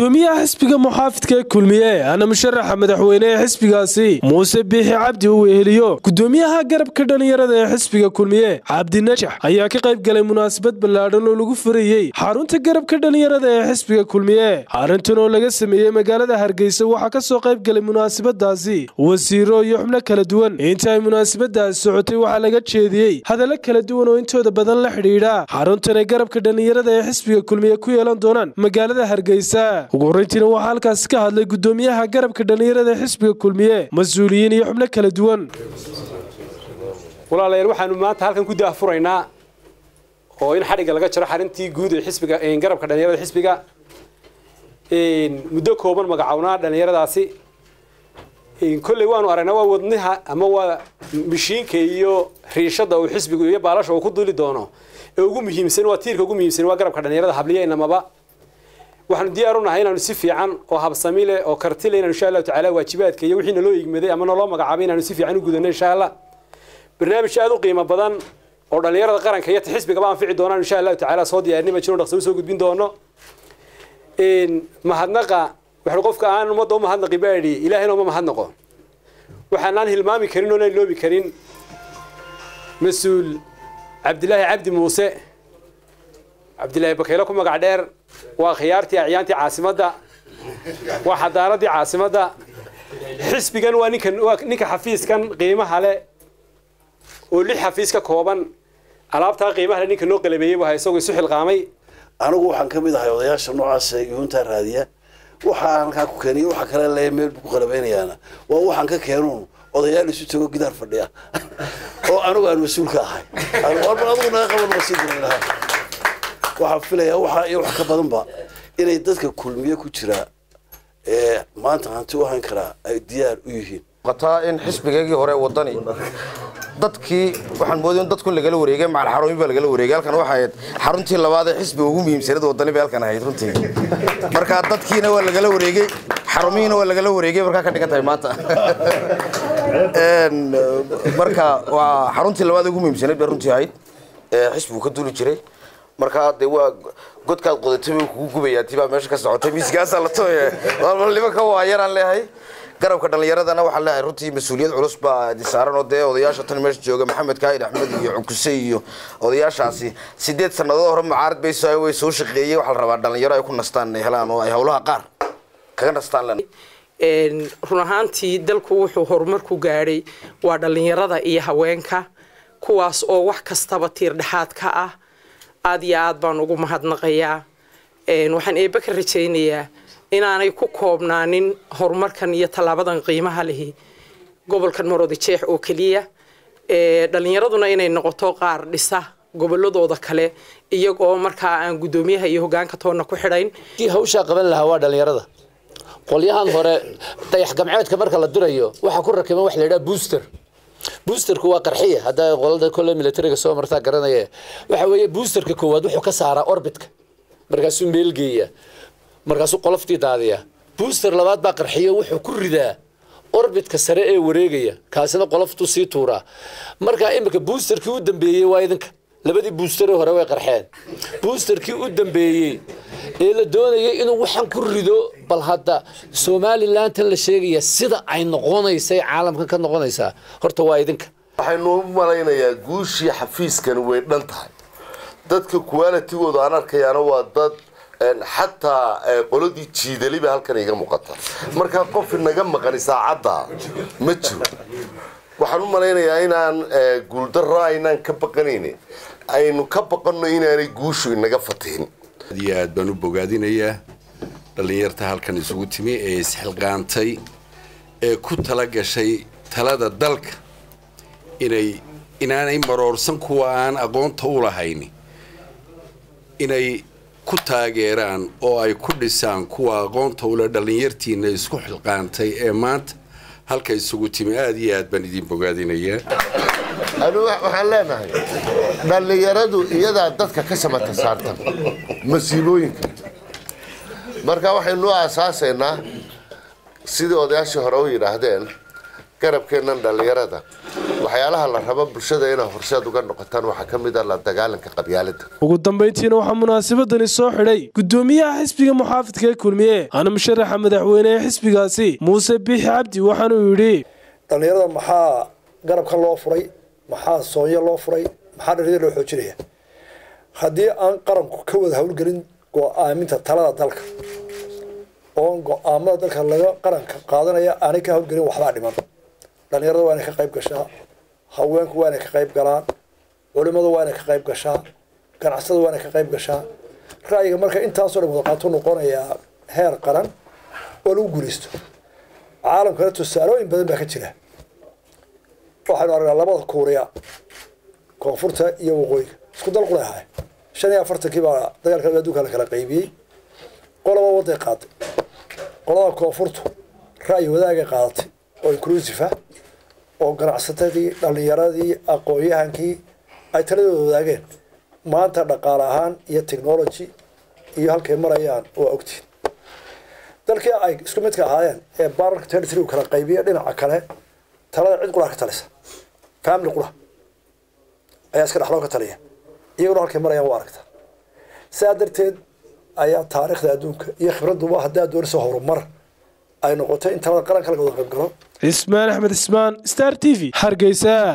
gudoomiyaha xisbiga muxaafidka ee kulmiye ana musharaxa madaxweyne ee xisbigaasi muuse biixi cabdi uu weheliyo gudoomiyaha garabka dhallinyarada ee xisbiga kulmiye cabdi najax ayaa ka qayb galay munaasabad ballaadhan oo lagu furayey xarunta garabka dhallinyarada ee xisbiga kulmiye arrintan oo laga sameeyey magaalada hargeysa waxaa ka soo qayb galay munaasabadaasi wasiiro iyo xubno kala duwan inta ay munaasabadaasi socotay waxaa laga jeediyey hadallo kala duwan oo intooda badan la xidhiidha xaruntan ay garabka dhallinyarada ee xisbiga kulmiye ku yeelan doonaan magaalada hargeysa ugu horreyntiina waxaa halkaasi ka hadlay gudoomiyaha garabka dhallinyarada ee xisbiga kulmiye mas-uuliyiin iyo xubno kala duwan walaalayaal waxaanu maanta halkan ku daahfuraynaa oo in xadhigga laga jaro xarintii guud ee xisbiga garabka dhallinyarada xisbiga muddo kooban magacownaa dhallinyaradaasi kolley waanu aragnaa waa wadnaha ama waa mishiinka iyo riishada uu xisbigu iyo baalasha uu ku duli doono ee ugu muhiimsan waa tiirka ugu muhiimsan waa garabka dhallinyarada habliya inamaba waxaanu diyaar u nahay inaanu si fiican oo habsami leh oo karti leh inaanu insha allahu tacaala waajibaadka iyo wixii naloo igmaday ama naloo magacaabay inaanu si fiican u gudano insha allah barnaamij aada u qiimo badan oo dhallinyarada qaranka iyo xisbigaba anfici doonaan insha allahu tacaala soo diyaarinima jiro dhaqso usoo gudbin doono mahadnaqa waxaan qofka aan ummadda u mahadnaqi baadhi ilaahayna uma mahadnaqo waxaanaan hilmaami karin oonaan iloobi karin mas-uul cabdilaahi cabdi muuse cabdilaahi bakaylo ku magac dheer waa khiyaartii acyaantii caasimadda waa xadaaradii caasimadda xisbigan waa ninkan waa ninka xafiiskan qiimaha leh oo lix xafiis ka kooban alaabtaa qiimaha leh ninka noo qalabeeyey buu ha isagoo isu xilqaamay anigu waxaan ka mid ahay odayaasha noocaas yuuntaa raadiya waxaa halkaa ku keenay waxa kale le meel ku qalabeynayaana waa waxaan ka keenuun odayaal isu tago gidaar fadhiya oo anigu aan mas-uul ka ahay adigu naga qaban masii lahaa waxaan filayaa waxaa iyo wax ka badanba inay dadka kulmiye ku jira ee maanta hanti u hayn karaa ay diyaar u yihiin qataa in xisbigeegii hore wadani dadkii waxaan moodaya in dadku lagala wareegay macal xarooyin baa lagala wareegay halkan waxay ahayd xaruntii labaad ee xisbiga ugu muhiimsanada wadani bay halkan ahayd runtii marka dadkiina waa lagala wareegay xarumihiina waa lagala wareegay markaa ka dhigan tahay maanta marka waa xaruntii labaad ee ugu muhiimsanayd bay runtii ahayd ee xisbigu ka duli jiray markaa dee waa godkaad qodatay bay kugu gubayaa tibaa meesha ka socotay miiskaasaa la tooye nimanka waa yaraan leeyahay garabka dhallinyaradana waxaa leeyahay runtii mas-uuliyad culus baa saaran oo dee odayaasha tan meesha jooga maxamed kaahir axmed iyo cukuse iyo odayaashaasi sideed sannadood hore mucaarad bay way soo shaqeeyey waxaa la rabaa dhallinyaro ay ku nastaan inay helaan oo ay howlaha qaar kaga nastaan len run ahaantii dalku wuxuu horumar ku gaadhay waa dhallinyarada iyo haweenka kuwaas oo wax kastaba tiir dhexaad ka ah aada iyo aad baan ugu mahadnaqayaa waxaan eebbe ka rajaynayaa inaanay ku koobnaanin horumarkan iyo tallaabadan qiimaha lihi gobolkan maroodi jeex oo keliya dhallinyaraduna inay noqoto qaar dhisa goboladooda kale iyagoo markaa aan guddoomiyaha iyo hogaanka toonna ku xidhayn hawshaa qaban lahaa waa dhallinyarada qolyahan hore dayax gamceedka marka la dirayo waxaa ku rakiban wax la yidhaha booster boosterku waa qarxiya hadda qolada kole militariga soo martaa garanaya waxa weeye boosterka koowaad wuxuu ka saaraa orbitka markaasuu meelgeeya markaasuu qoloftii daadiya booster labaad baa qarxiyo wuxuu ku ridaa orbitka sare ee wareegaya kaasina qoloftuu sii tuuraa marka imika boosterkii u dambeeyey waa idinka labadii boosteree hore way qarxeen boosterkii u dambeeyey ee la doonayay inuu waxaan ku rido bal hadda somalilantan la sheegaya sida ay noqonaysay caalamkan ka noqonaysaa horta waa idinka waxaynu u malaynayaa guushii xafiiskan way dhan tahay dadka qualitigooda aan arkayaana waa dad xataa qoladii jiidaliba halkan iga muuqata markaa qof inaga maqani saacadda ma jiro waxaan u malaynayaa inaan guuldaro aynaan ka baqanayn aynu ka baqanno inaanay guushu inaga fatihin aad iyo aad baan u bogaadinayaa dhallinyarta halkan isugu timi ee isxilqaantay ee ku tala gashay talada dalka inay inaanay maroorsan kuwa aan aqoonta u lahayn inay ku taageeraan oo ay ku dhisaan kuwa aqoonta ule dhallinyartiina isku xilqaantay ee maanta halka isugu timi aada iyo aad baan idin bogaadinayaa anu waxaan leenahay dhallinyaradu iyadaa dadka ka samata saartan masiibooyinka marka waxaynu u aasaasaynaa sidii odayaashii hore u yidhaahdeen garabkeennan dhallinyarada waxyaalaha la rabo bulshada inay horseed uga noqotaan waxaa ka mid ah la dagaalanka qabyaalada ugu dambayntiina waxaa munaasabadani soo xidhay gudoomiyaha xisbiga muxaafidka ee kulmiye ana musharaxa madaxweyne ee xisbigaasi muuse biixi cabdi waxaanuu yidhi dhallinyarada maxaa garabkan loo furay maxaa soonyo loo furay maxaa dhallinyarada loo xoojinaya haddii aan qaranku ka wada howlgelin go-aaminta talada dalka oon go-aamada dalka laga qaranka qaadanaya aanay ka howlgelin waxbaa dhiman dhallinyarada waa inay ka qayb gashaa haweenku waa inay ka qayb galaan culimadu waa inay ka qayb gashaa ganacsada waa inay ka qayb gashaa ra'yiga marka intaasoo dhan wada qaato noqonayaa heer qaran oo lagu guulaysto caalamkana tusaalooyin badan baa ka jira waxaynu aragnaa labada kuuriya koonfurta iyo waqooyiga isku dal qulay ahay shan iyo afartankii baa dagaalka adduunka la kala qaybiyey qolaba waday qaaday qolada koonfurtu ra'yi wadaagay qaadatay oo inclusive ah oo ganacsatadii dhallinyaradii aqoon-yahankii ay taladooda wadaageen maanta dhaqaale ahaan iyo technology iyo halkay marayaan waa ogtiin dalkii ay isku midka ahaayeen ee baararka territory uu kala qaybiya dhinaca kale talada cid qura ka talisa family qura ayaa iska dhexloo ka taliya iyaguna halkay marayaan waa aragta sidaa darteed ayaa taariikhda adduunka iyo khibradduba haddaa doonaysa horumar ay noqotay in talada qaranka laga wada qayb galo cismaan axmed cismaan star t v hargeysa